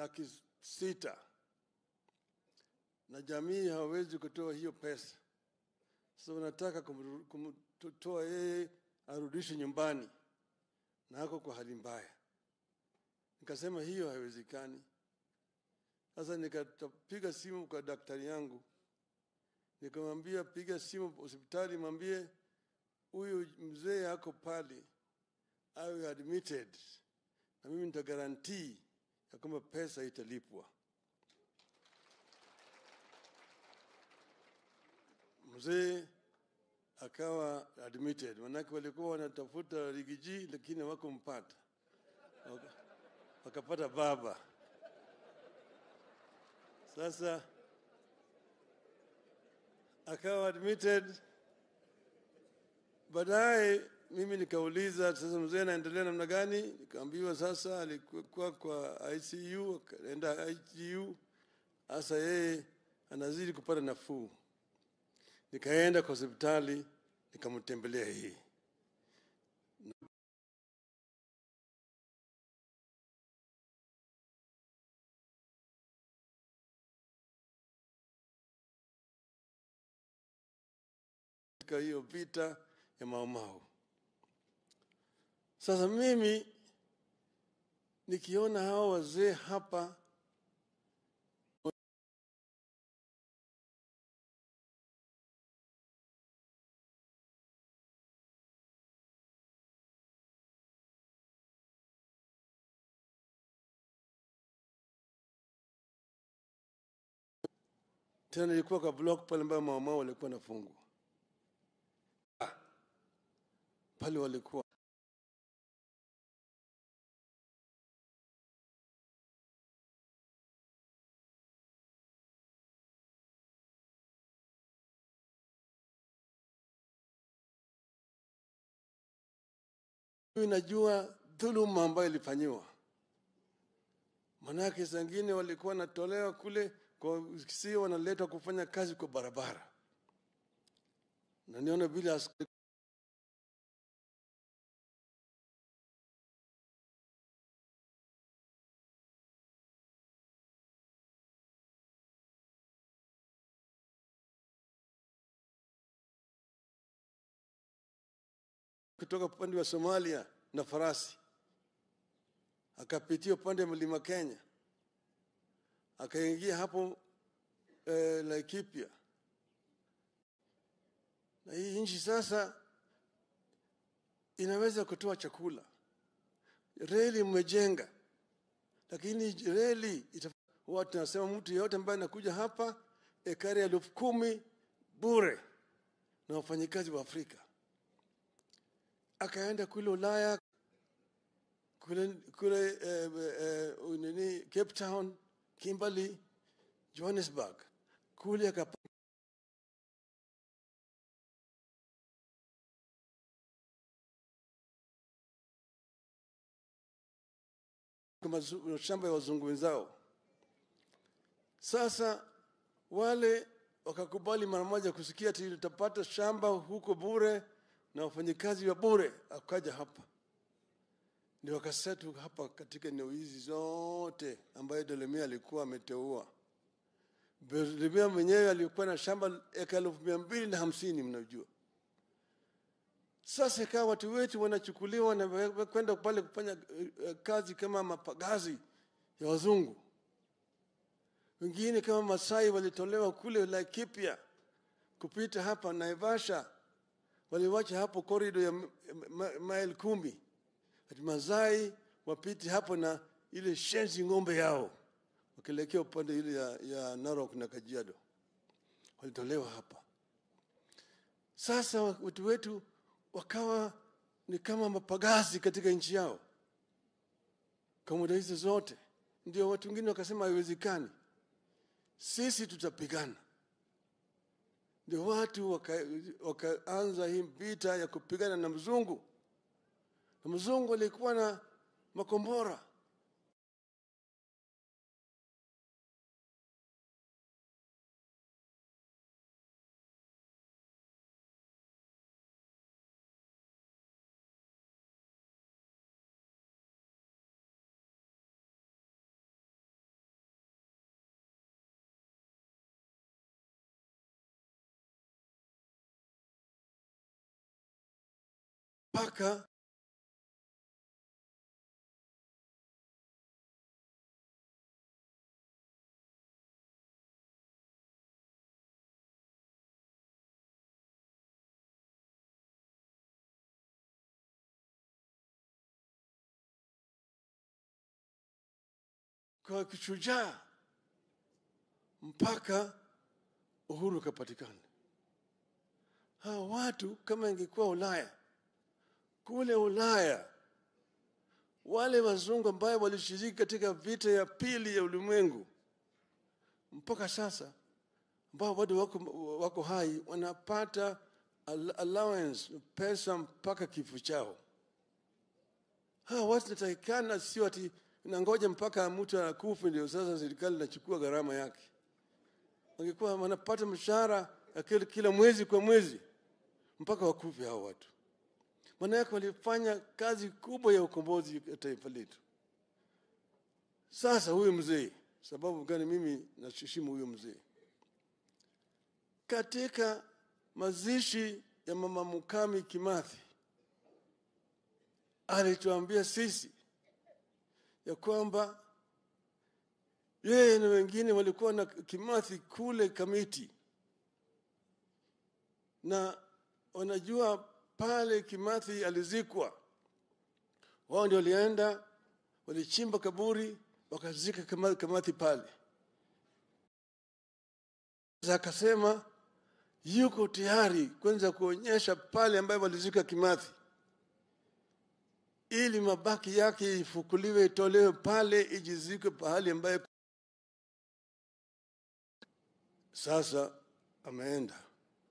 laki sita na jamii hawawezi kutoa hiyo pesa. Sasa wanataka kumru- kumtoa yeye arudishe nyumbani na ako kwa hali mbaya. Nikasema hiyo haiwezekani. Sasa nikapiga simu kwa daktari yangu, nikamwambia piga simu hospitali, mwambie huyu mzee ako pale awe admitted, na mimi nitagarantii ya kwamba pesa italipwa. Mzee akawa admitted, manake walikuwa wanatafuta rigiji lakini hawakumpata, Waka- wakapata baba. Sasa akawa admitted. Baadaye mimi nikauliza sasa, mzee anaendelea namna gani? Nikaambiwa sasa alikuwa kwa ICU, akaenda ICU, sasa yeye anazidi kupata nafuu. Nikaenda kwa hospitali nikamtembelea hii katika hiyo vita ya Maumau. Sasa mimi nikiona hawa wazee hapa tena ilikuwa kwa block pale ambayo Maumau walikuwa nafungwa pale walikuwa Mimi najua dhuluma ambayo ilifanyiwa, manake zingine walikuwa wanatolewa kule kwa sio wanaletwa kufanya kazi kwa barabara, na niona vile askari kutoka upande wa Somalia na farasi, akapitia upande wa mlima Kenya, akaingia hapo eh, Laikipia. Na hii nchi sasa inaweza kutoa chakula, reli mmejenga, lakini reli ita- watu nasema mtu yeyote ambaye anakuja hapa ekari elfu kumi bure na wafanyikazi wa Afrika akaenda kule Ulaya kule, kule eh, eh, nini Cape Town, Kimberley, Johannesburg kule akapa kwa mazu- mashamba ya wazungu wenzao. Sasa wale wakakubali mara moja kusikia ati utapata shamba huko bure na wafanyikazi wa bure, akaja hapa ndio wakasetu hapa katika eneo hizi zote ambayo Delemia alikuwa ameteua. Delemia mwenyewe alikuwa na shamba eka elfu mia mbili na hamsini mnajua. Sasa ikawa watu wetu wanachukuliwa na we- kwenda pale kufanya eh, eh, kazi kama mapagazi ya wazungu. Wengine kama Masai walitolewa kule Laikipia kupita hapa Naivasha, waliwacha hapo korido ya m- ma- maili kumi ati Mazai wapite hapo na ile shenzi ng'ombe yao wakielekea upande ile ya, ya Narok na Kajiado, walitolewa hapa. Sasa watu wetu wakawa ni kama mapagazi katika nchi yao kwa muda hizo zote. Ndio watu wengine wakasema haiwezekani, sisi tutapigana. Ndio watu waka- wakaanza hii vita ya kupigana na mzungu, na mzungu alikuwa na makombora mpaka kwa kishujaa mpaka uhuru ukapatikana. Hawa watu kama ingekuwa Ulaya, kule Ulaya wale wazungu ambayo walishiriki katika vita ya pili ya ulimwengu mpaka sasa, ambao bado wako, wako hai wanapata al- allowance pesa mpaka kifo chao. Hawa watu natakikana, sio ati nangoja mpaka mtu anakufa ndio sasa serikali inachukua gharama yake. Wangekuwa wanapata mshahara ya kila, kila mwezi kwa mwezi mpaka wakufe hao watu. Maana yake walifanya kazi kubwa ya ukombozi ya taifa letu. Sasa huyu mzee, sababu gani mimi naheshimu huyu mzee? Katika mazishi ya mama Mukami Kimathi alituambia sisi ya kwamba yeye na wengine walikuwa na Kimathi kule Kamiti, na wanajua pale Kimathi alizikwa, wao ndio walienda walichimba kaburi wakazika Kama- Kimathi pale. Sasa akasema yuko tayari kwanza kuonyesha pale ambayo walizika Kimathi ili mabaki yake ifukuliwe itolewe pale ijizikwe pahali ambaye sasa ameenda.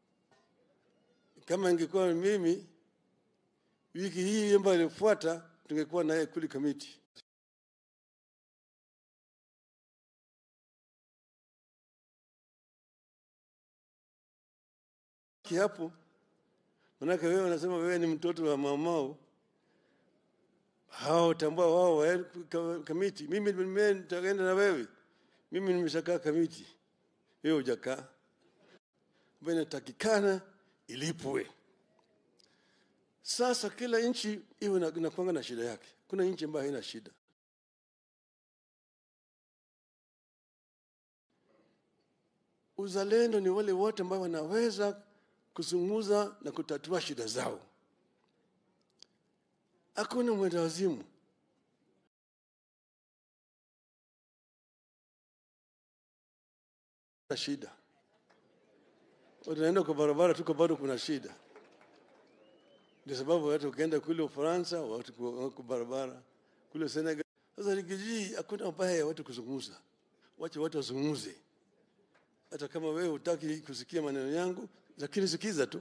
Kama ingekuwa mimi, wiki hii ambayo ilifuata, tungekuwa naye kule Kamiti. Hapo manake wewe unasema wewe ni mtoto wa mamao hao tambua wao waende ka- kamiti. Mimi mimi nitaenda na wewe, mimi nimeshakaa kamiti, wewe hujakaa. Ambayo inatakikana ilipwe. Sasa kila nchi iwe na- inakuanga na shida yake. Kuna nchi ambayo haina shida. Uzalendo ni wale wote ambao wanaweza kuzungumza na kutatua shida zao. Hakuna mwenda wazimu. Na shida unaenda kwa barabara tuko bado kuna shida. Ndio sababu watu ukienda kule Ufaransa watu kwa wako barabara kule Senegal. Sasa likijii hakuna ubaya ya watu kuzungumza, wache watu wazungumze. Hata kama wewe hutaki kusikia maneno yangu, lakini sikiza tu.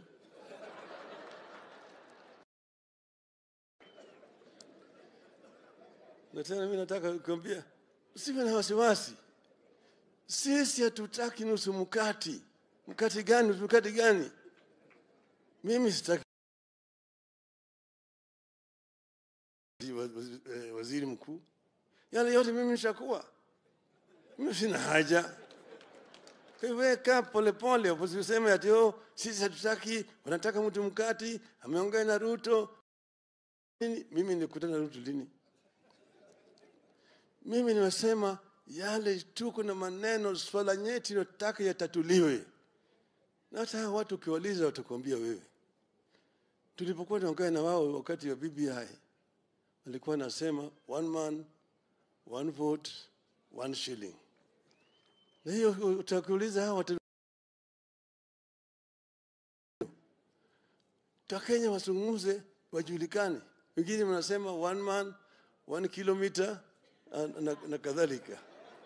Na tena mimi nataka kukwambia usiwe na wasiwasi. Sisi hatutaki nusu mkati. Mkati gani? Nusu mkati gani? Mimi sitaki waziri, eh, waziri mkuu. Yale yote mimi nishakuwa, mimi sina haja. Kwa hivyo wewe kaa polepole, usiseme ati oh, sisi hatutaki, wanataka mtu mkati, ameongea na Ruto. Nini? Mimi nilikutana na Ruto lini? Mimi nimesema yale tuko na maneno, swala nyeti nataka yatatuliwe, na hata hawa watu ukiwaliza watakuambia wewe. Tulipokuwa tunaongea na wao wakati wa BBI walikuwa nasema one man one vote one shilling, na hiyo utakuuliza hawa watu Wakenya wazungumze, wajulikane. Wengine wanasema one man one kilometer na, na, na kadhalika,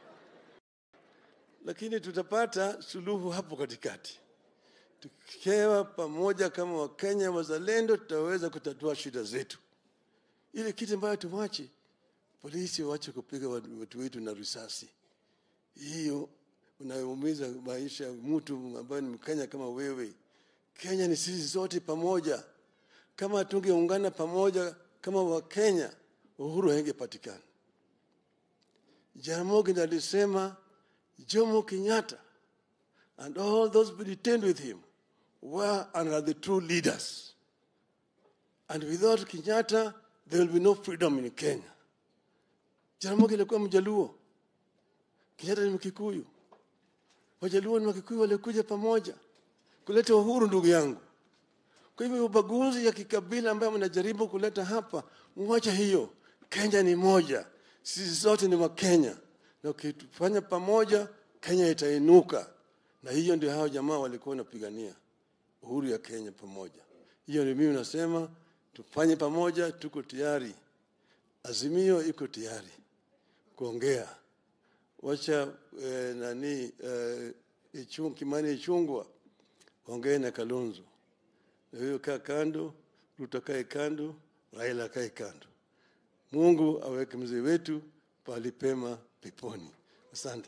lakini tutapata suluhu hapo katikati. Tukiwa pamoja kama Wakenya wazalendo, tutaweza kutatua shida zetu. Ile kitu ambayo tuwache polisi waache kupiga watu watu wetu na risasi, hiyo unaumiza maisha ya mtu ambaye ni Mkenya kama wewe. Kenya ni sisi zote pamoja. Kama tungeungana pamoja kama Wakenya, uhuru haingepatikana. Jaramogi ndiye alisema Jomo Kenyatta and all those who detained with him were and are the true leaders. and without Kenyatta there will be no freedom in Kenya. Jaramogi alikuwa Mjaluo, Kenyatta ni Mkikuyu. Wajaluo na Wakikuyu walikuja pamoja kuleta uhuru, ndugu yangu. Kwa hivyo ubaguzi ya kikabila ambayo mnajaribu kuleta hapa, mwacha hiyo. Kenya ni moja, sisi zote ni Wakenya, na ukifanya pamoja, Kenya itainuka. Na hiyo ndio hao jamaa walikuwa wanapigania uhuru ya Kenya pamoja. Hiyo ndio mimi nasema tufanye pamoja, tuko tayari. Azimio iko tayari kuongea wacha eh, nani eh, ichung, Kimani Ichungwa ongee na Kalonzo, na hiyo kaa kando, Ruto kae kando, Raila kae kando. Mungu aweke mzee wetu pahali pema peponi. Asante.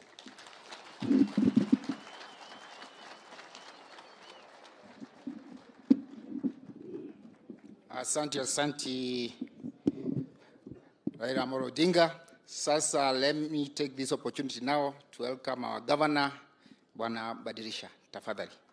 Asante, asante Raila Amolo Odinga. Sasa let me take this opportunity now to welcome our governor Bwana Badirisha, tafadhali.